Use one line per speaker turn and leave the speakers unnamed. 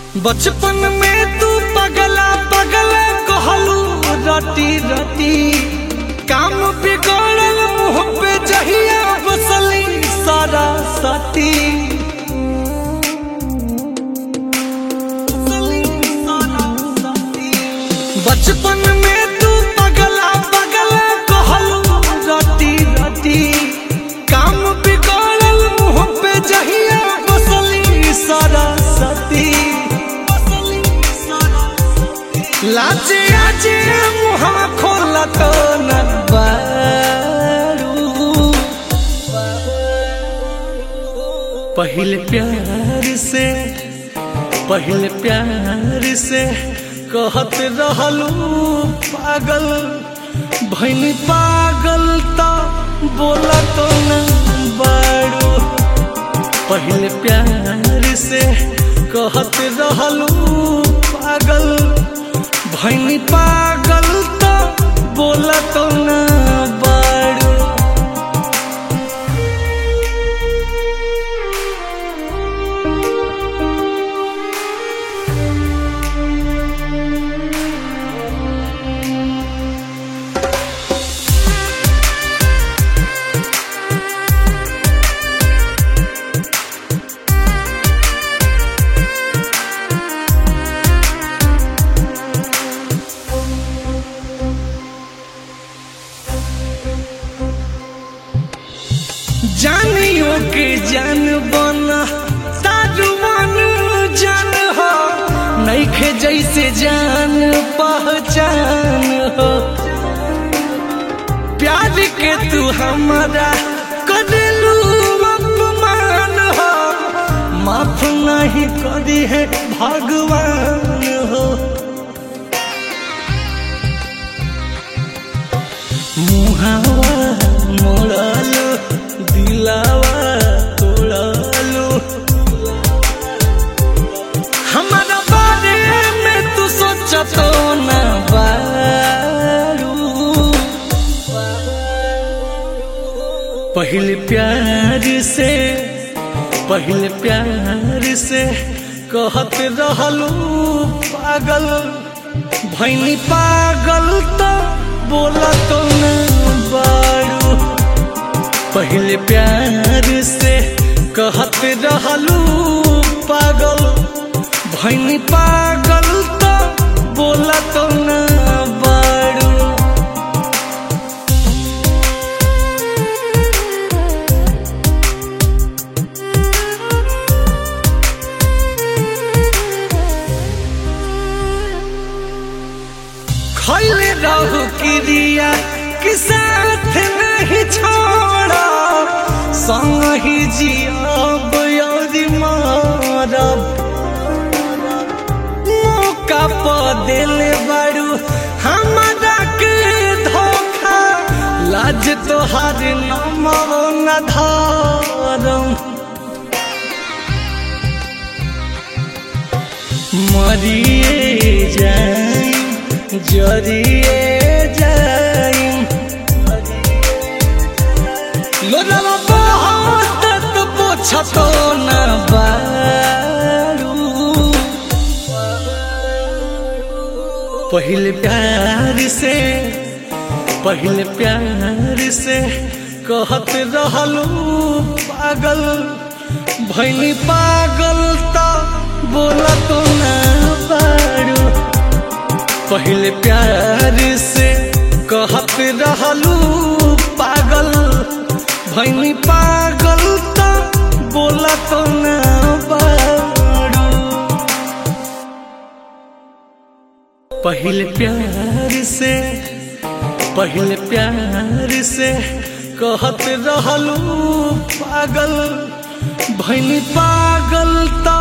बचपन में तू पगला पगला कहलू रटी रटी काम बिगड़ल मुँह पे जहिया बसली सारा सती बचपन में तू पगला पगला कहलू रटी रटी काम बिगड़ल मुँह पे जहिया बसली सारा सती लाजे आजे मुहवा खोला तो न बारू पहले प्यार से पहले प्यार से कहत रहलू पागल भैनी पागल तो बोला तो न बारू पहले प्यार से कहत रहलू पागल भैनी पागल तो बोला तो न बारू जानियो के जान बना तारुमान जान हो नईखे जैसे जान पहचान हो प्यार के तू हमारा करेलू अपमान हो माफ नहीं करी है भगवान हो मुहावा मोड़ालो दिलावा तोड़ालो हमारा बारे में तू सोचा तो न बारू पहले प्यार से पहले प्यार से कहत रहलू पागल भैनी पागल तो बोला तो न बारू पहले प्यार से कहत रहलू पागल भैनी पागल तो बोला तो न बारू खैले रहू क्रिया कि साथ नहीं छोड़ा संग ही जियब यदि मारब मौका प दिले बारू हमारा के धोखा लाज तोहार नमो न धारम मरिए जाई जरिए जाई लोलवा बहुत तो पोछतो न बारू पहले प्यार से पहले प्यार से कहत रहलू पागल भैनी पागल तो बोला तो न बारू पहले प्यार से कहत रहलू पागल भैनी पागल तो बोला तो न बारू पहले प्यार से पहले प्यार से कहत रहलू पागल भैनी पागल तो